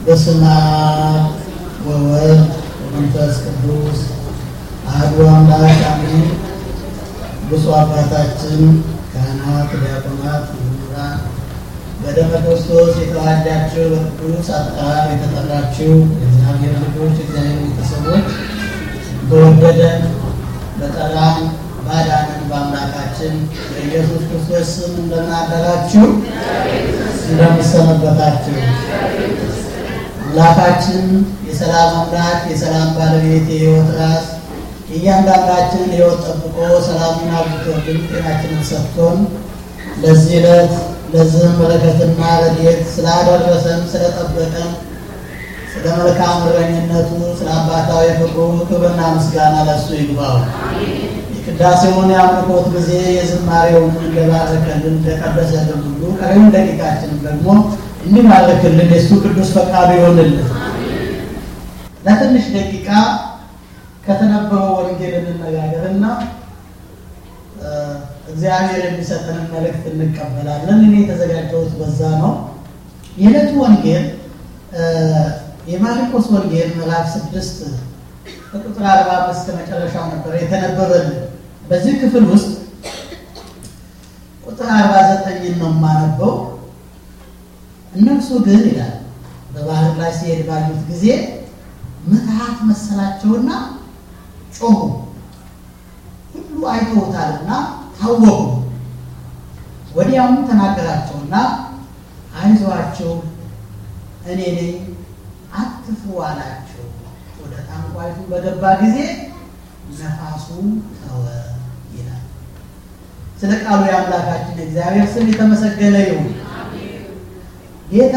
በስመ አብ ወወልድ ወመንፈስ ቅዱስ አሐዱ አምላክ አሜን። ብፁዕ አባታችን ካህናት፣ ዲያቆናት፣ ምሁራን በደመ ክርስቶስ የተዋሃዳችሁ በቅዱስ አጠራር የተጠራችሁ የእግዚአብሔር ልጆች የእግዚአብሔር ቤተሰቦች በወደደን በጠራን ባዳንን በአምላካችን በኢየሱስ ክርስቶስ ስም እንደምን አደራችሁ? እንደምሰነበታችሁ? አምላካችን የሰላም አምላክ የሰላም ባለቤት የሕይወት ራስ እያንዳንዳችንን ሕይወት ጠብቆ ሰላሙን አብዝቶልን ጤናችንን ሰጥቶን ለዚህ ዕለት ለዚህም በረከትና ረድኤት ስላደረሰን ስለጠበቀን ስለ መልካም እረኝነቱ ስለ አባታዊ ፍቅሩ ክብርና ምስጋና ለእሱ ይግባው። የቅዳሴውን የአምልኮት ጊዜ የዝማሬውን እንደባረከልን እንደቀደሰልን ሁሉ ቀሪውን ደቂቃችንም ደግሞ እንዲባርክልን የእሱ ቅዱስ ፈቃዱ ይሆንልን። ለትንሽ ደቂቃ ከተነበበው ወንጌል እንነጋገርና እግዚአብሔር የሚሰጠንን መልእክት እንቀበላለን። እኔ የተዘጋጀሁት በዛ ነው። የዕለቱ ወንጌል የማርቆስ ወንጌል ምዕራፍ ስድስት ከቁጥር አርባ አምስት ከመጨረሻው ነበር የተነበበልን። በዚህ ክፍል ውስጥ ቁጥር አርባ ዘጠኝን ነው የማነበው። እነርሱ ግን ይላል በባህር ላይ ሲሄድ ባዩት ጊዜ ምትሃት መሰላቸውና ጮሁ። ሁሉ አይተውታልና ታወቁ። ወዲያውም ተናገራቸውና አይዟቸው እኔ ነኝ አትፍሩ አላቸው። ወደ ታንኳይቱ በገባ ጊዜ ነፋሱ ተወ ይላል። ስለ ቃሉ የአምላካችን እግዚአብሔር ስም የተመሰገነ ይሁን። ጌታ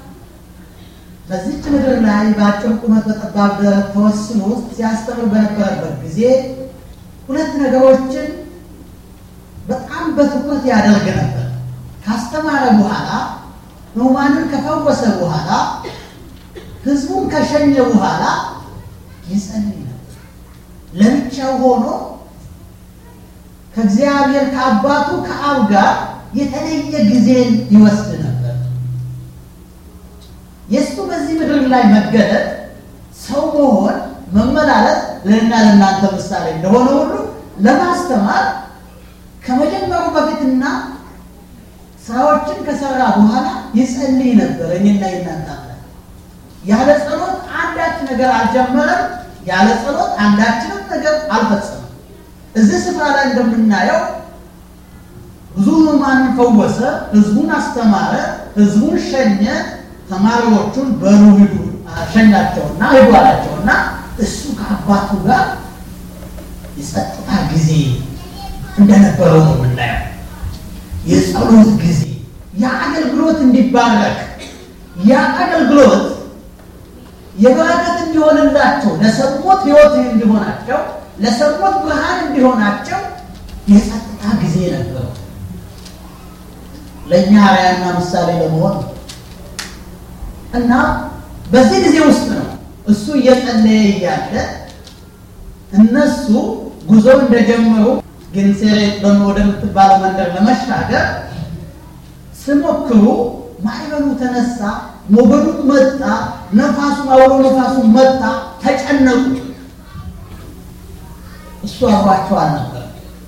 በዚች ምድር ላይ በአጭር ቁመት በጠባብ ደረት ተወስኖ ሲያስተምር በነበረበት ጊዜ ሁለት ነገሮችን በጣም በትኩረት ያደርግ ነበር። ካስተማረ በኋላ ሕሙማንን ከፈወሰ በኋላ ሕዝቡን ከሸኘ በኋላ ይጸልይ ነበር። ለብቻው ሆኖ ከእግዚአብሔር ከአባቱ ከአብ ጋር የተለየ ጊዜን ይወስድ ነበር። የእሱ በዚህ ምድር ላይ መገለጥ ሰው መሆን መመላለስ ለእና ለእናንተ ምሳሌ እንደሆነ ሁሉ ለማስተማር ከመጀመሩ በፊትና ስራዎችን ከሰራ በኋላ ይጸልይ ነበር። እኔና የእናንተ አምላክ ያለ ጸሎት አንዳች ነገር አልጀመረም። ያለ ጸሎት አንዳችንም ነገር አልፈጸመም። እዚህ ስፍራ ላይ እንደምናየው ብዙ ሕሙማንን ፈወሰ፣ ህዝቡን አስተማረ፣ ህዝቡን ሸኘ። ተማሪዎቹን በሉ ሂዱ ሸኛቸውና ሂዱ አላቸውና እሱ ከአባቱ ጋር የጸጥታ ጊዜ እንደነበረው ነው የምናየው። የጸሎት ጊዜ ያ አገልግሎት እንዲባረክ ያ አገልግሎት የበረከት እንዲሆንላቸው ለሰሙት ሕይወት እንዲሆናቸው ለሰሙት ብርሃን እንዲሆናቸው የጸጥታ ጊዜ ነበረው። ለእኛ አርአያና ምሳሌ ለመሆን እና በዚህ ጊዜ ውስጥ ነው እሱ እየጸለየ እያለ እነሱ ጉዞ እንደጀመሩ ጌንሴሬጥ ወደምትባለው መንደር ለመሻገር ሲሞክሩ ማዕበሉ ተነሳ፣ ሞገዱ መጣ፣ ነፋሱ አውሎ ነፋሱ መጣ፣ ተጨነቁ። እሱ አብሯቸው አልነበር።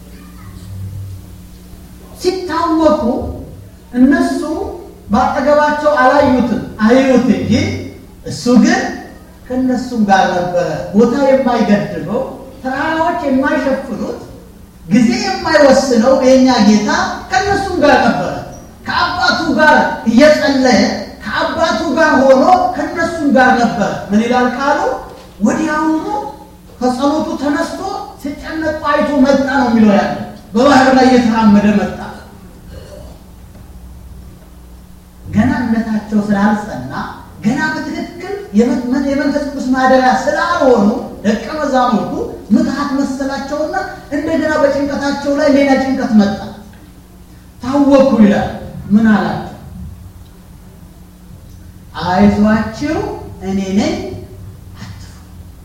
ሲታወቁ እነሱ በአጠገባቸው አላዩትም፣ አዩት እንጂ እሱ ግን ከእነሱም ጋር ነበረ። ቦታ የማይገድበው ተራራዎች የማይሸፍኑት ጊዜ የማይወስነው የእኛ ጌታ ከእነሱም ጋር ነበረ። ከአባቱ ጋር እየጸለየ ከአባቱ ጋር ሆኖ ከእነሱም ጋር ነበረ። ምን ይላል ቃሉ? ወዲያውኑ ከጸሎቱ ተነስቶ ሲጨነቁ አይቶ መጣ ነው የሚለው ያለ በባህር ላይ እየተራመደ መጣ። ገና እምነታቸው ስላልጸና ገና በትክክል የመንፈስ ቅዱስ ማደሪያ ስላልሆኑ ደቀ መዛሙርቱ ምትሃት መሰላቸውና እንደገና በጭንቀታቸው ላይ ሌላ ጭንቀት መጣ። ታወኩ ይላል። ምን አላቸው? አይዟችሁ እኔ ነኝ አትፍሩ።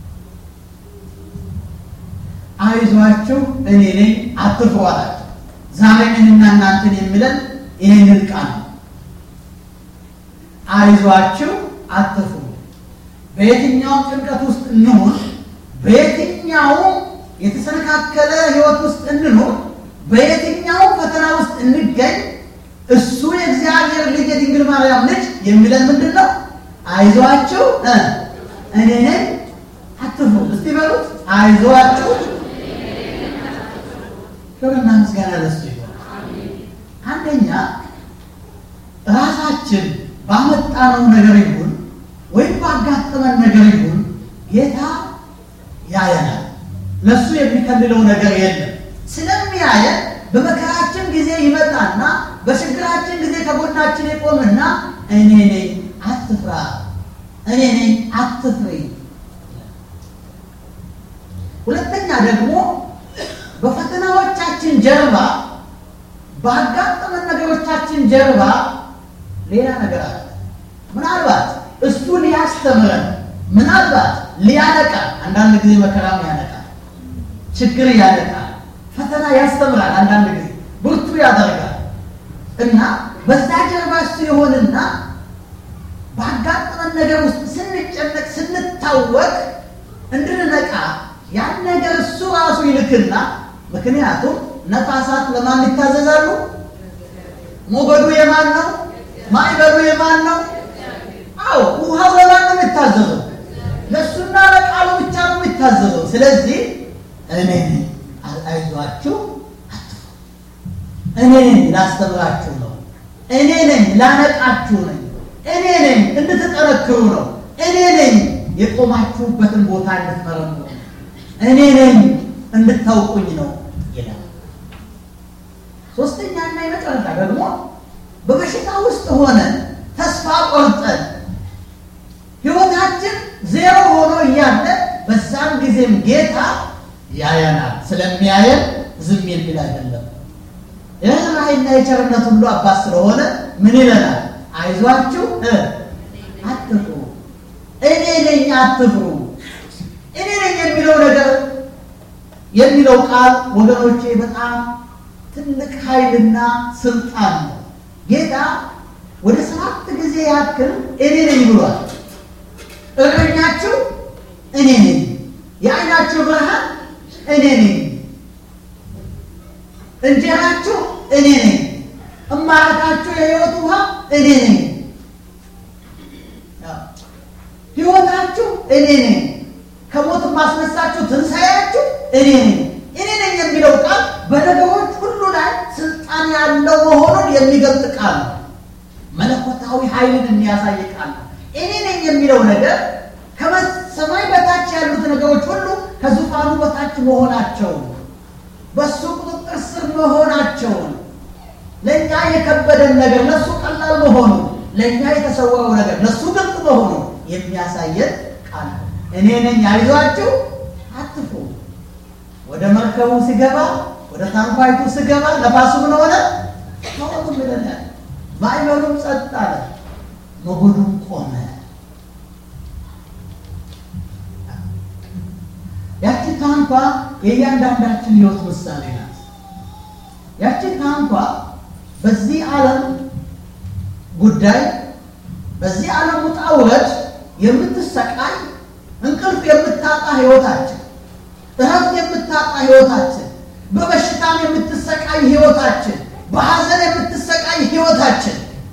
አይዟችሁ እኔ ነኝ አትፍሩ አላቸው። ዛሬ እኔና እናንተን የሚለን ይህንን ቃል ነው። አይዟችሁ አትፍሩ በየትኛውም ጭንቀት ውስጥ እንሁን፣ በየትኛውም የተሰነካከለ ሕይወት ውስጥ እንኑር፣ በየትኛውም ፈተና ውስጥ እንገኝ፣ እሱ የእግዚአብሔር ልጅ የድንግል ማርያም ልጅ የሚለን ምንድን ነው? አይዟችሁ እኔ ነኝ አትፍሩ። እስቲ በሉት አይዟችሁ። ክብርና ምስጋና ለሱ ይሆን። አንደኛ ራሳችን ባመጣነው ነገር ይሁን ወይም ባጋጠመን ነገር ይሁን ጌታ ያየናል። ለሱ የሚከልለው ነገር የለም። ስለሚያየን በመከራችን ጊዜ ይመጣና በችግራችን ጊዜ ከጎናችን የቆምና እኔ ነኝ አትፍራ፣ እኔ ነኝ አትፍሪ። ሁለተኛ ደግሞ በፈተናዎቻችን ጀርባ ባጋጠመን ነገሮቻችን ጀርባ ሌላ ነገር አለ። ምናልባት እሱ ሊያስተምረን፣ ምናልባት ሊያነቃ፣ አንዳንድ ጊዜ መከራም ያነቃል፣ ችግር ያነቃል፣ ፈተና ያስተምራል፣ አንዳንድ ጊዜ ብርቱ ያደርጋል እና በዛ ጀርባ እሱ የሆንና ባጋጠመን ነገር ውስጥ ስንጨነቅ ስንታወቅ እንድንነቃ ያን ነገር እሱ ራሱ ይልክና ምክንያቱም ነፋሳት ለማን ይታዘዛሉ? ሞገዱ የማን ነው? ማዕበሉ የማን ነው? አዎ ውሃው ለማን ነው የሚታዘዘው? ለእሱና ለቃሉ ብቻ ነው የሚታዘዘው። ስለዚህ እኔ ነኝ አይዟችሁ፣ አትፍሩ። እኔ ነኝ ላስተምራችሁ ነው። እኔ ነኝ ላነቃችሁ ነኝ። እኔ ነኝ እንድትጠነክሩ ነው። እኔ ነኝ የቆማችሁበትን ቦታ እንድትመረምሩ እኔ ነኝ እንድታውቁኝ ነው ይላል። ሶስተኛና የመጨረሻ ደግሞ በበሽታ ውስጥ ሆነን ተስፋ ቆርጠን ሕይወታችን ዜሮ ሆኖ እያለ በዛም ጊዜም ጌታ ያየናል። ስለሚያየን ዝም የሚል አይደለም። የርኅራኄና የቸርነት ሁሉ አባት ስለሆነ ምን ይለናል? አይዟችሁ አትፍሩ፣ እኔ ነኝ አትፍሩ። እኔ ነኝ የሚለው ነገር የሚለው ቃል ወገኖቼ በጣም ትልቅ ኃይልና ስልጣን ነው። ጌታ ወደ ሰባት ጊዜ ያክል እኔ ነኝ ብሏል። እረኛችሁ እኔ ነኝ፣ የዓይናችሁ ብርሃን እኔ ነኝ፣ እንጀራችሁ እኔ ነኝ፣ እማረካችሁ የሕይወት ውሃ እኔ ነኝ፣ ሕይወታችሁ እኔ ነኝ ከሞት ማስነሳችሁ ትንሣኤያችሁ እኔ ነኝ። እኔ ነኝ የሚለው ቃል በነገሮች ሁሉ ላይ ስልጣን ያለው መሆኑን የሚገልጥ ቃል ነው። መለኮታዊ ኃይልን የሚያሳይ ቃል ነው። እኔ ነኝ የሚለው ነገር ከሰማይ በታች ያሉት ነገሮች ሁሉ ከዙፋኑ በታች መሆናቸውን፣ በእሱ ቁጥጥር ስር መሆናቸውን፣ ለእኛ የከበደን ነገር ለእሱ ቀላል መሆኑ፣ ለእኛ የተሰወረው ነገር ለእሱ ግልጥ መሆኑ የሚያሳየን ቃል ነው። እኔ ነኝ አይዟችሁ አትፍሩ። ወደ መርከቡ ሲገባ ወደ ታንኳይቱ ሲገባ ነፋሱ ምን ሆነ? ተወቱ ብለናል። ማዕበሉም ጸጥ አለ፣ ሞገዱም ቆመ። ያቺ ታንኳ የእያንዳንዳችን ሕይወት ምሳሌ ናት። ያቺ ታንኳ በዚህ ዓለም ጉዳይ በዚህ ዓለም ውጣ ውረድ የምትሰቃይ እንቅልፍ የምታጣ ሕይወታችን፣ እረፍት የምታጣ ሕይወታችን፣ በበሽታም የምትሰቃይ ሕይወታችን፣ በሐዘን የምትሰቃይ ሕይወታችን፣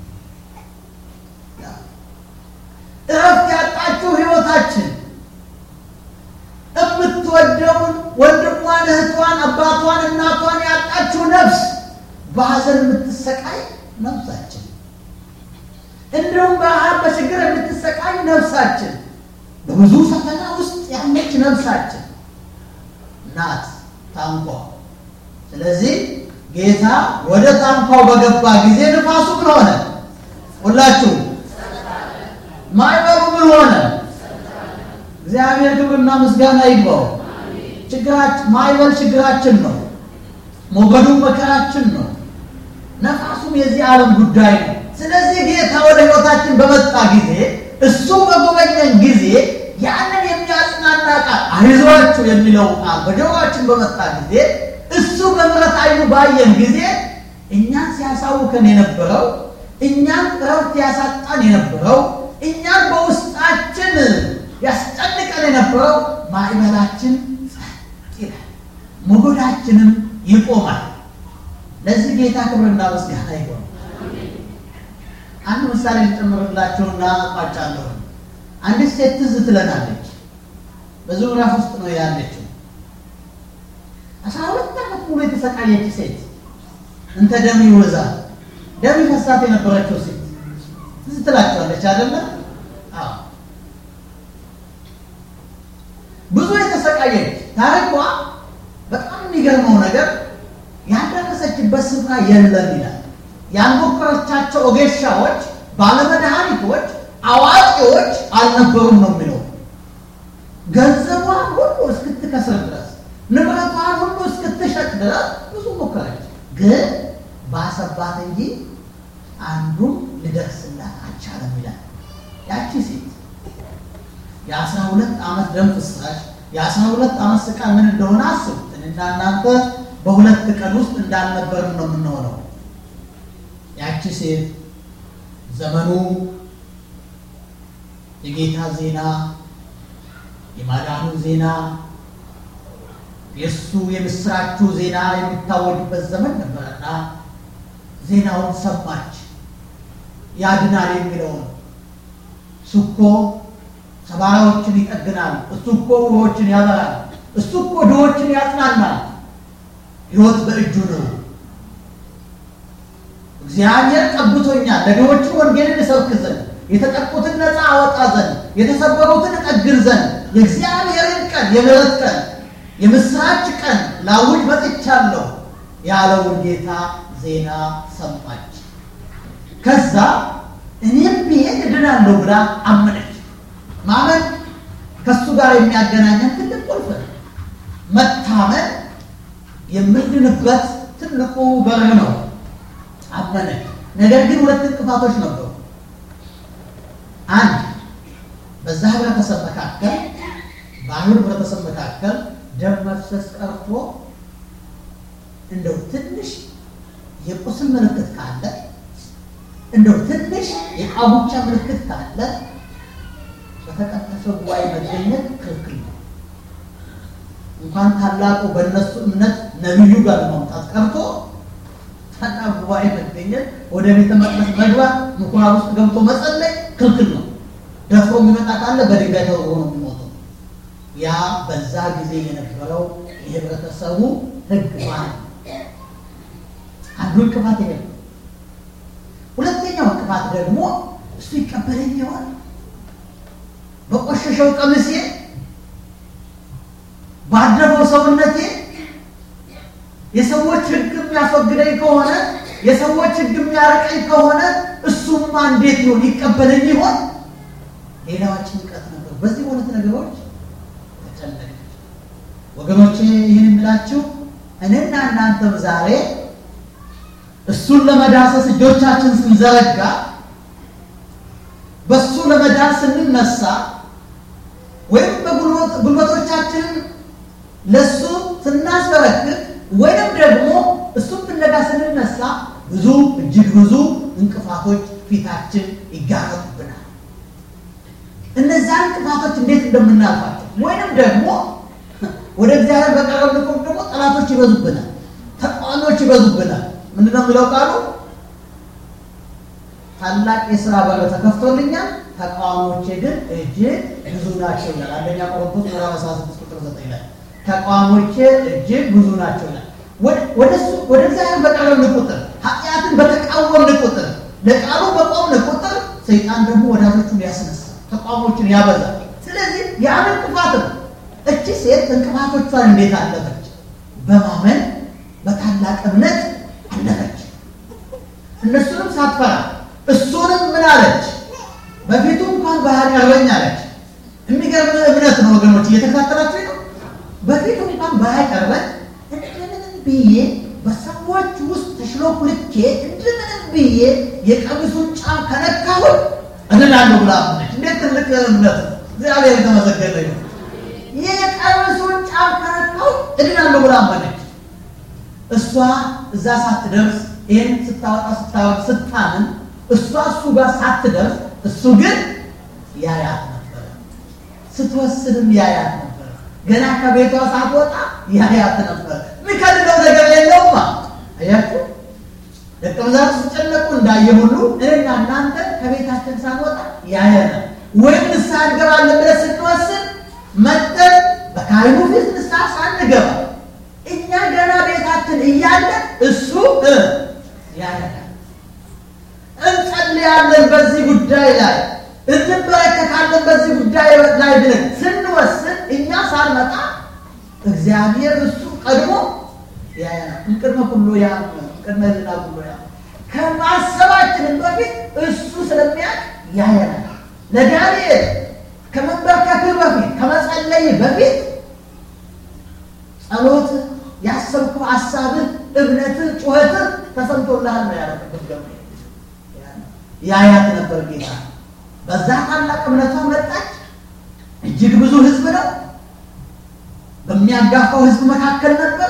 እረፍት ያጣችው ሕይወታችን፣ የምትወደውን ወንድሟን፣ እህቷን፣ አባቷን፣ እናቷን ያጣችው ነፍስ፣ በሐዘን የምትሰቃይ ነፍሳችን፣ እንዲሁም በረሃብ በችግር የምትሰቃይ ነፍሳችን በብዙ ፈተና ውስጥ ያለች ነፍሳችን ናት ታንኳ። ስለዚህ ጌታ ወደ ታንኳው በገባ ጊዜ ንፋሱ ምን ሆነ? ሁላችሁ ማዕበሉ ምን ሆነ? እግዚአብሔር ክብርና ምስጋና ይግባው። ችግራችን ማዕበል ችግራችን ነው። ሞገዱ መከራችን ነው። ነፋሱም የዚህ ዓለም ጉዳይ ነው። ስለዚህ ጌታ ወደ ሕይወታችን በመጣ ጊዜ እሱ በጎበኘን ጊዜ ያንን የሚያጽናና ቃል አይዟችሁ የሚለው ቃል በጆሮአችን በመጣ ጊዜ እሱ በምሕረት ዓይኑ ባየን ጊዜ እኛን ሲያሳውከን የነበረው እኛን እረፍት ያሳጣን የነበረው እኛን በውስጣችን የሚያኖረው ማዕበላችን ጸጥ ይላል፣ ሞገዳችንም ይቆማል። ለዚህ ጌታ ክብርና ምስጋና ይሆን። አንድ ምሳሌ ልጨምርላችሁና እቋጫለሁ። አንዲት ሴት ትዝ ትለናለች። በዚህ ምዕራፍ ውስጥ ነው ያለችው። አስራ ሁለት ዓመት ሙሉ የተሰቃየች ሴት እንተ ደም ይወዛ ደም ይፈሳት የነበረችው ሴት ትዝ ትላቸዋለች አይደለ? አዎ ብዙ የተሰቃየች ታሪኳ በጣም የሚገርመው ነገር ያልደረሰችበት ስፍራ የለም ይላል። ያልሞከረቻቸው ኦጌሻዎች፣ ባለመድኃኒቶች፣ አዋቂዎች አልነበሩም ነው የሚለው። ገንዘቧን ሁሉ እስክትከስር ድረስ ንብረቷን ሁሉ እስክትሸጥ ድረስ ብዙ ሞከረች፣ ግን ባሰባት እንጂ አንዱም ሊደርስላት አልቻለም ይላል። ያቺ ሴት የአስራ ሁለት ዓመት ደም ፍሳሽ የአስራ ሁለት ዓመት ስቃይ ምን እንደሆነ አስቡት። እኔና እናንተ በሁለት ቀን ውስጥ እንዳልነበርን ነው የምንሆነው። ያቺ ሴት ዘመኑ የጌታ ዜና የማዳኑ ዜና የእሱ የምስራቹ ዜና የሚታወጅበት ዘመን ነበረና ዜናውን ሰማች። ያድናል የሚለውን እሱ እኮ ሰባራዎችን ይጠግናል፣ እሱ እኮ ውሮችን ያበራል፣ እሱ እኮ ድሆችን ያጽናናል። ሕይወት በእጁ ነው። እግዚአብሔር ቀብቶኛል ለድሆችን ወንጌልን እሰብክ ዘንድ የተጠቁትን ነፃ አወጣ ዘንድ የተሰበሩትን እጠግን ዘንድ የእግዚአብሔርን ቀን የምሕረት ቀን የምስራች ቀን ላውጅ መጥቻለሁ ያለውን ጌታ ዜና ሰማች። ከዛ እኔም ብሄድ እድናለሁ ብላ አመነች። ማመን ከእሱ ጋር የሚያገናኘን ትልቅ ቁልፍ ነው። መታመን የምንድንበት ትልቁ በር ነው። አመነች። ነገር ግን ሁለት እንቅፋቶች ነበሩ። አንድ በዛ ህብረተሰብ መካከል በአይሁድ ህብረተሰብ መካከል ደም መፍሰስ ቀርቶ እንደው ትንሽ የቁስል ምልክት ካለ እንደው ትንሽ የቃቡቻ ምልክት ካለ በተቀደሰው ጉባኤ መገኘት ክልክል ነው። እንኳን ታላቁ በእነሱ እምነት ነቢዩ ጋር ለማምጣት ቀርቶ ታላቅ ጉባኤ መገኘት፣ ወደ ቤተ መቅደስ መግባት፣ ምኩራብ ውስጥ ገብቶ መጸለይ ክልክል ነው። ደፍሮ የሚመጣ ካለ በድንጋይ ተወርሮ ነው የሚሞተው። ያ በዛ ጊዜ የነበረው የህብረተሰቡ ህግ ማለት ነው። አንዱ እንቅፋት ይሄ ነው። ሁለተኛው እንቅፋት ደግሞ እሱ ይቀበለኝ ይሆን በቆሸሸው ቀሚሴ ባደረው ሰውነቴ የሰዎች ህግ የሚያስወግደኝ ከሆነ የሰዎች ህግ የሚያርቀኝ ከሆነ እሱማ እንዴት ይሆን ይቀበለኝ ይሆን? ሌላዋ ጭንቀት ነበር። በዚህ ሁለት ነገሮች ተጨነቀች። ወገኖቼ ይህን የምላችሁ እኔና እናንተም ዛሬ እሱን ለመዳሰስ እጆቻችን ስንዘረጋ በእሱ ለመዳን ስንነሳ ወይም በጉልበቶቻችንን ለእሱ ስናስበረክት ወይም ደግሞ እሱን ፍለጋ ስንነሳ ብዙ እጅግ ብዙ እንቅፋቶች ፊታችን ይጋረጡብናል። እነዚያ እንቅፋቶች እንዴት እንደምናልፋቸው ወይንም ደግሞ ወደ እግዚአብሔር በቀረብን ቁጥር ደግሞ ጠላቶች ይበዙብናል፣ ተቃዋሚዎች ይበዙብናል። ምንድነው የሚለው ቃሉ? ታላቅ የሥራ በር ተከፍቶልኛል፣ ተቃዋሚዎቼ ግን እጅግ ብዙ ናቸው ይላል። አንደኛ ቆሮንቶስ ምዕራፍ 16 ቁጥር 9 ላይ ተቃዋሚዎቼ እጅግ ብዙ ናቸው ይላል። ወደሱ ወደ እግዚአብሔር በቀረብን ቁጥር ኃጢአትን በተቃወምን ቁጥር ለቃሉ በቆምን ቁጥር ሰይጣን ደግሞ ወዳጆቹን ያስነሳል፣ ተቃዋሚዎችን ያበዛል። ስለዚህ ያን እንቅፋት ነው። እቺ ሴት እንቅፋቶቿን እንዴት አለፈች? በማመን በታላቅ እምነት አለፈች። እነሱንም ሳትፈራ እሱንም ምን አለች? በፊቱ እንኳን ባህር ቀርበኝ አለች። የሚገርም እምነት ነው ወገኖች፣ እየተከታተላችሁ ነው። በፊቱ እንኳን ባህር ቀርበኝ እንደምንም ብዬ በሰዎች ውስጥ ተሽሎኩልኬ እንደምንም ብዬ የቀሚሱን ጫፍ ከነካሁት እድናለሁ ብላ አመነች። እንዴት ትልቅ እምነት ነው! እግዚአብሔር የተመሰገነ ነው። የቀሚሱን ጫፍ ከነካሁት እድናለሁ ብላ አመነች። እሷ እዛ ሳትደርስ ይህን ስታወጣ ስታወጥ ስታምን እሷ እሱ ጋር ሳትደርስ እሱ ግን ያያት ነበረ። ስትወስንም ያያት ነበር። ገና ከቤቷ ሳትወጣ ያያት ነበር። የሚከልለው ነገር የለውማ። አያችሁ ደቀ መዛሙርት ሲጨነቁ እንዳየ ሁሉ እኔና እናንተ ከቤታችን ሳንወጣ ያየናል። ወይም ንስሐ እንገባለን ብለን ስንወስን መጠን በካህኑ ፊት ንስሐ ሳንገባ እኛ ገና ቤታችን እያለ እሱ ያየናል። እንጸልያለን በዚህ ጉዳይ ላይ እንበረከካለን በዚህ ጉዳይ ላይ ብለን ስንወስን እኛ ሳንመጣ እግዚአብሔር እሱ ቀድሞ ያየናል። እምቅድመ ኩሉ ያም ቅድመ ልና ኩሉ ያም ከማሰባችንን በፊት እሱ ስለሚያውቅ ያየናል። ለዳንኤል ከመንበርከክህ በፊት ከመጸለይ በፊት ጸሎት ያሰብኩ ሀሳብህ፣ እምነትህ፣ ጩኸትህ ተሰምቶልሃል ነው ያለ ቅዱስ ገብርኤል። ያያት ነበር ጌታ። በዛ ታላቅ እምነቷ መጣች። እጅግ ብዙ ሕዝብ ነው። በሚያጋፋው ሕዝብ መካከል ነበር።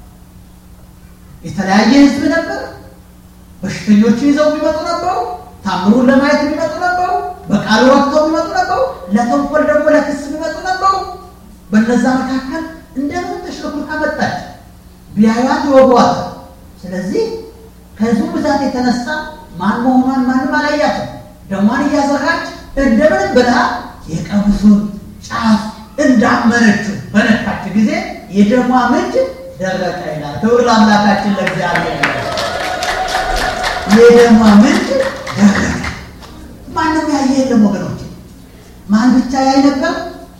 የተለያየ ሕዝብ ነበር። በሽተኞችን ይዘው የሚመጡ ነበሩ። ታምሩን ለማየት የሚመጡ ነበሩ። በቃሉ ወቅተው የሚመጡ ነበሩ። ለተንኮል ደግሞ ለክስ የሚመጡ ነበሩ። በነዛ መካከል እንደምን ተሽሎክልካ መጣች። ቢያዩት ይወጓት። ስለዚህ ከህዝቡ ብዛት የተነሳ ማን መሆኗን ማንም አላያትም። ደሟን እያዘራች እንደምንም ብላ የቀሚሱን ጫፍ እንዳመነችው በነካች ጊዜ የደሟ ምንጭ ደረቀ ይላል። ክብር ለአምላካችን ለእግዚአብሔር። የደሟ ምንጭ ደረቀ። ማንም ያየ የለም ወገኖች። ማን ብቻ ያይ ነበር?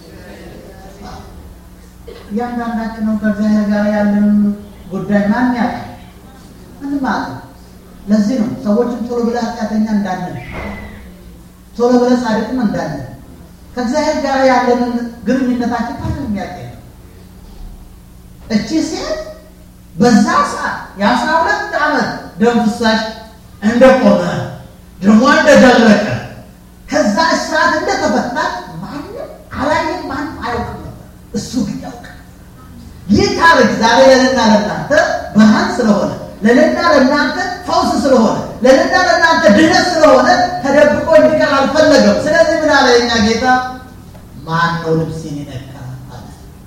እያንዳንዳችን ነው ከእግዚአብሔር ጋር ያለን ጉዳይ ማን ያውቃል? ምንም ማለት ነው። ለዚህ ነው ሰዎችም ቶሎ ብለህ ኃጢአተኛ እንዳለን ቶሎ ብለህ ጻድቅም እንዳለን ከእግዚአብሔር ጋር ያለንን ግንኙነታችን ማንም የሚያውቅ የለም። እቺ ሴት በዛ ሰዓት የአስራ ሁለት ዓመት ደም ፍሳሽ እንደቆመ ደሟ እንደደረቀ ከዛ እስራት እንደተፈታች ማንም አላየም፣ ማንም አያውቅም ነበር። እሱ ግን ያውቃል። ይህ ታሪክ ዛሬ ለእኔና ለእናንተ ብርሃን ስለሆነ ለእኔና ለእናንተ ፈውስ ስለሆነ ለእኔና ለእናንተ ድነት ስለሆነ ተደብቆ እንዲቀር አልፈለገም። ስለዚህ ምን አለ የኛ ጌታ? ማን ነው ልብሴን የነካ አለ።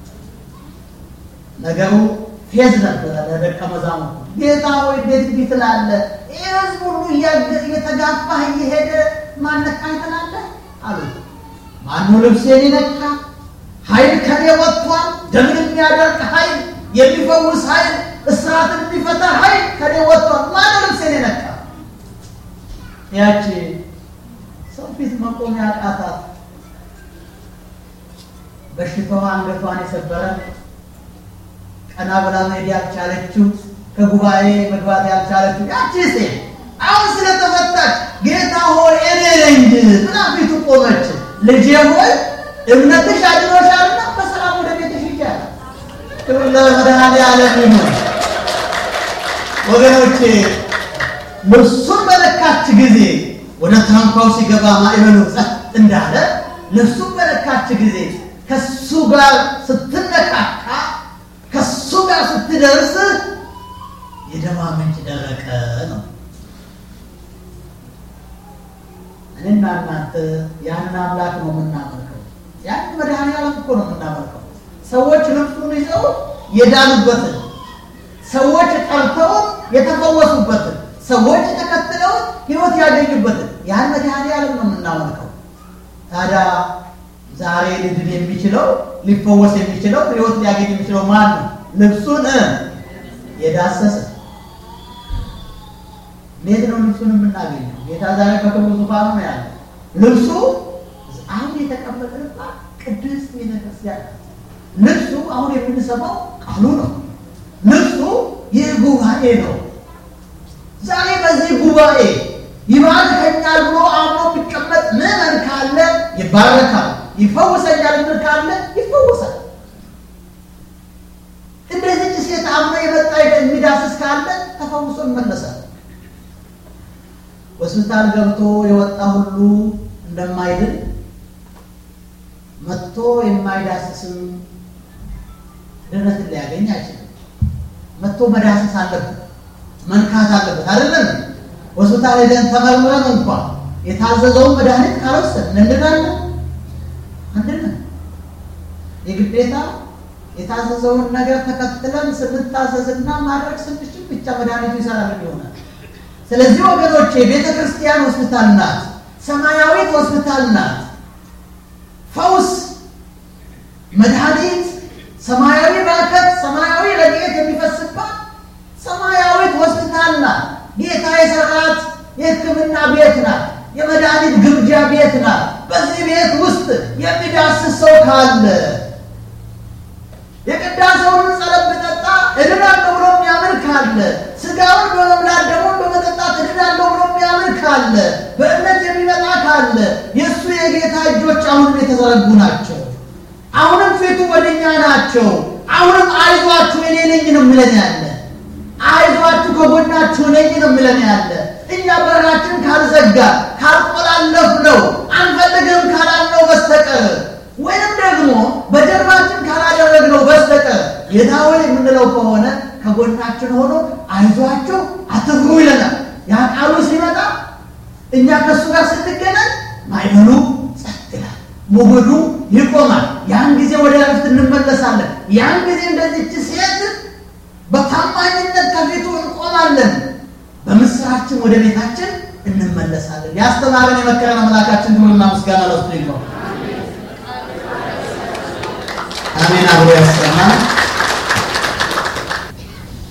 ነገሩ ፌዝ ነበረ ለደቀ መዛሙርቱ። ጌታ ሆይ እንዴት እንዲህ ትላለህ? ይህ ሕዝብ ሁሉ እየተጋፋህ እየሄደ ማን ነካኝ ትላለህ አሉት። ማን ነው ልብሴን የነካ? ኃይል ከኔ ወጥቷል። ደምን የሚያደርቅ ኃይል፣ የሚፈውስ ኃይል፣ እስራትን የሚፈታ ኃይል ከኔ ወጥቷል። ማን ነው ልብሴን የነካ? ያቺ ሰው ፊት መቆም ያቃታት በሽታዋ አንገቷን የሰበረ ቀና ብላ መሄድ ያልቻለችው ከጉባኤ መግባት ያልቻለችው ያቺ ሴት አሁን ስለተፈታች ጌታ ሆይ እኔ ነኝ ብላ ፊቱ ቆመች። ልጄ ሆይ እምነትሽ አድኖሻልና በሰላም ወደ ቤትሽ ሂጂ። ክብር ለመድኃኔዓለም ይሁን። ወገኖቼ ልብሱን በነካች ጊዜ ወደ ታንኳው ሲገባ ማዕበሉ ጸጥ እንዳለ ልብሱን በነካች ጊዜ ከሱ ጋር ስትነካካ ከሱ ጋር ስትደርስ የደሟ ምንጭ ደረቀ ነው። እኔና እናንተ ያንን አምላክ ነው የምናመልከው። ያንን መድኃኔዓለም እኮ ነው የምናመልከው። ሰዎች ልብሱን ይዘው የዳኑበትን፣ ሰዎች ጠርተውት የተፈወሱበትን፣ ሰዎች ተከትለውት ሕይወት ያገኙበትን ያን መድኃኔዓለም ነው የምናመልከው። ታዲያ ዛሬ ሊድን የሚችለው ሊፈወስ የሚችለው ሕይወት ሊያገኝ የሚችለው ማን ነው? ልብሱን የዳሰሰ እንዴት ነው ልብሱን የምናገኘው? ጌታ ዛሬ በክብሩ ዙፋኑ ነው ያለ። ልብሱ አሁን የተቀመጥንባት ቅድስት ቤተክርስቲያን ልብሱ አሁን የምንሰማው ቃሉ ነው። ልብሱ ይህ ጉባኤ ነው። ዛሬ በዚህ ጉባኤ ይባርከኛል ብሎ አምኖ የሚቀመጥ ምዕመን ካለ ይባረካል። ይፈውሰኛል ምን ካለ ይፈወሳል። እንደዚህ ሴት አምኖ የመጣ የሚዳስስ ካለ ተፈውሶ ይመለሳል። ሆስፒታል ገብቶ የወጣ ሁሉ እንደማይድን መጥቶ የማይዳስስም ድነትን ሊያገኝ አይችልም። መጥቶ መዳሰስ አለበት፣ መንካት አለበት። አይደለም ሆስፒታል ሄደን ተመርምረን እንኳን የታዘዘውን መድኃኒት ካልወሰድን እንድናለን አንድን የግዴታ የታዘዘውን ነገር ተከትለን ስንታዘዝና ማድረግ ስንችል ብቻ መድኃኒቱ ይሰራል ይሆናል። ስለዚህ ወገኖቼ ቤተ ክርስቲያን ሆስፒታል ናት፣ ሰማያዊት ሆስፒታል ናት። ፈውስ፣ መድኃኒት፣ ሰማያዊ በረከት፣ ሰማያዊ ረድኤት የሚፈስባት ሰማያዊት ሆስፒታል ናት። ጌታ የሰራት የሕክምና ቤት ናት። የመድኃኒት ግብዣ ቤት ናት። በዚህ ቤት ውስጥ የሚዳስስ ሰው ካለ የቅዳሴውን ጸበል ብጠጣ እድናለሁ ብሎ የሚያምን ካለ ስጋውን በመብላት ደግሞ በመጠጣት እድናለሁ ብሎ የሚያምን ካለ በእምነት የሚመጣ ካለ የእሱ የጌታ እጆች አሁንም የተዘረጉ ናቸው። አሁንም ፊቱ ወደኛ ናቸው። አሁንም አይዟችሁ እኔ ነኝ ነው የሚለን ያለ አይዟችሁ ከጎናችሁ ነኝ ነው የሚለን ያለ እኛ በራችን ካልዘጋ ካልቆላለፍ ነው አንፈልግም ካላልነው በስተቀር ወይንም ደግሞ በጀርባችን ካላደረግነው በስተቀር ጌታ ሆይ የምንለው ከሆነ ከጎናችን ሆኖ አይዟችሁ አትፍሩ ይለናል። ያ ቃሉ ሲመጣ እኛ ከእሱ ጋር ስንገናኝ ማይበሉ ጸጥ ይላል፣ ሞገዱ ይቆማል። ያን ጊዜ ወደ ረፍት እንመለሳለን። ያን ጊዜ እንደዚች ሴት በታማኝነት ከፊቱ እንቆማለን። በምስራችን ወደ ቤታችን እንመለሳለን። ያስተማረን የመከረን አምላካችን ክብርና ምስጋና ለእሱ ይግባው። አሜን። አብሮ ያሰማል።